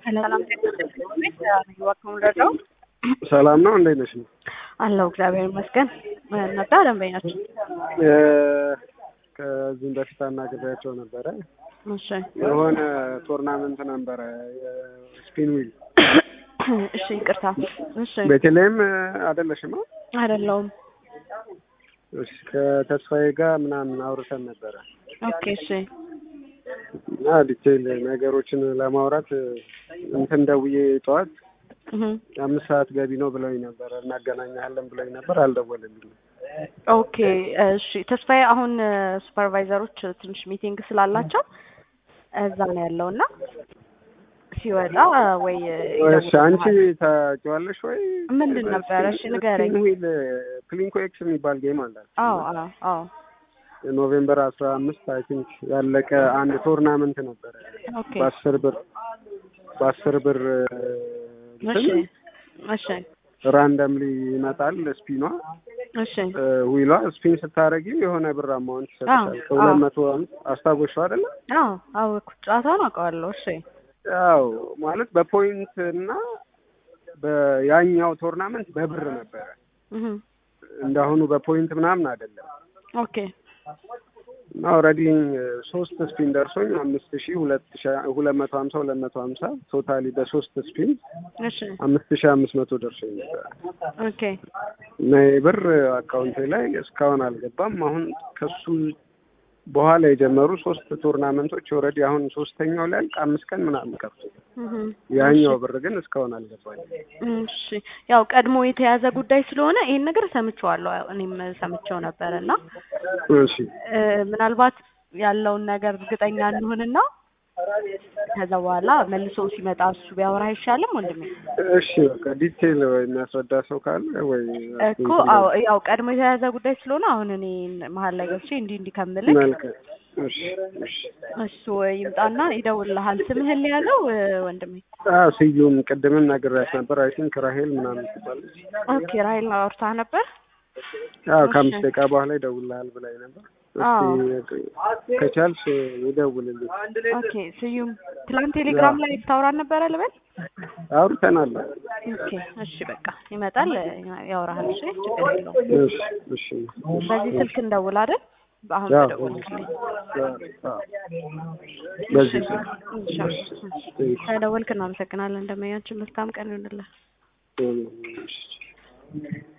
ሰላም ረዳው ሰላም ነው። እንዴት ነሽ? አለው እግዚአብሔር ይመስገን። ነዳ ደንበኛችን ከዚህም በፊት አናግሬያቸው ነበረ። እሺ የሆነ ቶርናመንት ነበረ ስፒን ዊል እሺ፣ ይቅርታ። እሺ ቤተልሔም አይደለሽም? አይደለውም። እሺ ከተስፋዬ ጋር ምናምን አውርተን ነበረ ኦኬ እሺ እና ዲቴይል ነገሮችን ለማውራት እንትን ደውዬ ጠዋት እህ አምስት ሰዓት ገቢ ነው ብለውኝ ነበረ እናገናኛለን ብለውኝ ነበር። አልደወለልኝም። ኦኬ እሺ። ተስፋዬ አሁን ሱፐርቫይዘሮች ትንሽ ሚቲንግ ስላላቸው እዛ ነው ያለው እና ሲወጣ ወይ እሺ አንቺ ታውቂዋለሽ ወይ? ምንድን ነበረ? እሺ ንገረኝ። ስፒን ዊል ፕሊንኮ ኤክስ የሚባል ጌም አላት። አዎ አዎ አዎ ኖቬምበር አስራ አምስት አይ ቲንክ ያለቀ አንድ ቶርናመንት ነበረ ኦኬ በአስር ብር በአስር ብር እሺ እሺ ራንደምሊ ይመጣል ስፒኗ እሺ ዊሏ ስፒን ስታደርጊ የሆነ ብር አማውንት ይሰጥሻል። አዎ፣ ከሁለት አዎ። መቶ አስታጎሻው አይደለ? አዎ አዎ ጨዋታውን አውቀዋለሁ። እሺ ያው ማለት በፖይንት እና በያኛው ቶርናመንት በብር ነበረ። እህ እንዳሁኑ በፖይንት ምናምን አይደለም። ኦኬ እና ኦልሬዲ ሶስት ስፒን ደርሶኝ አምስት ሺህ ሁለት ሺህ ሁለት መቶ ሀምሳ ሁለት መቶ ሀምሳ ቶታሊ በሶስት ስፒን እሺ አምስት ሺህ አምስት መቶ ደርሶኝ ነበር ኦኬ እና ይህ ብር አካውንቴ ላይ እስካሁን አልገባም። አሁን ከሱ በኋላ የጀመሩ ሶስት ቶርናመንቶች ኦልሬዲ አሁን ሶስተኛው ላይ አልቅ አምስት ቀን ምናምን ቀርቶ እህ ያኛው ብር ግን እስካሁን አልገባኝም። እሺ ያው ቀድሞ የተያዘ ጉዳይ ስለሆነ ይሄን ነገር ሰምቼዋለሁ። እኔም ሰምቼው ነበር እና እሺ እ ምናልባት ያለውን ነገር እርግጠኛ እንሁንና ከዛ በኋላ መልሶ ሲመጣ እሱ ቢያወራ አይሻልም ወንድሜ? እሺ በቃ ዲቴይል ወይ የሚያስረዳ ሰው ካለ ወይ እኮ አዎ ያው ቀድሞ የተያዘ ጉዳይ ስለሆነ አሁን እኔ መሀል ላይ ገብቼ እንዲህ እንዲህ ከምልህ መልካም እሺ እሺ እሱ ይምጣና ይደውልልሃል። ስምህን ሊያዘው ወንድሜ? አዎ ስዩም ቅድምም ነግሬያት ነበር። አይ ቲንክ ራሄል ምናምን ትባላለች። ኦኬ ራሄል አውርታህ ነበር? አዎ እሺ። ከአምስት ደቂቃ በኋላ ይደውልልሃል ብላኝ ነበር። እስኪ ከቻልሽ ይደውልልኝ። ኦኬ ስዩም ትላንት ቴሌግራም ላይ ታውራን ነበረ ልበል? አውርተናል። ኦኬ እሺ በቃ ይመጣል ያወራሃል። እሺ ችግር የለውም። እሺ እሺ በዚህ ስልክ እንደውል አይደል? አሁን አዎ። ተደወልክልኝ። አዎ። በዚህ ስልክ እሺ ከደወልክ እናመሰግናለን። እንደመያችን መልካም ቀን ይሁንልህ። እሺ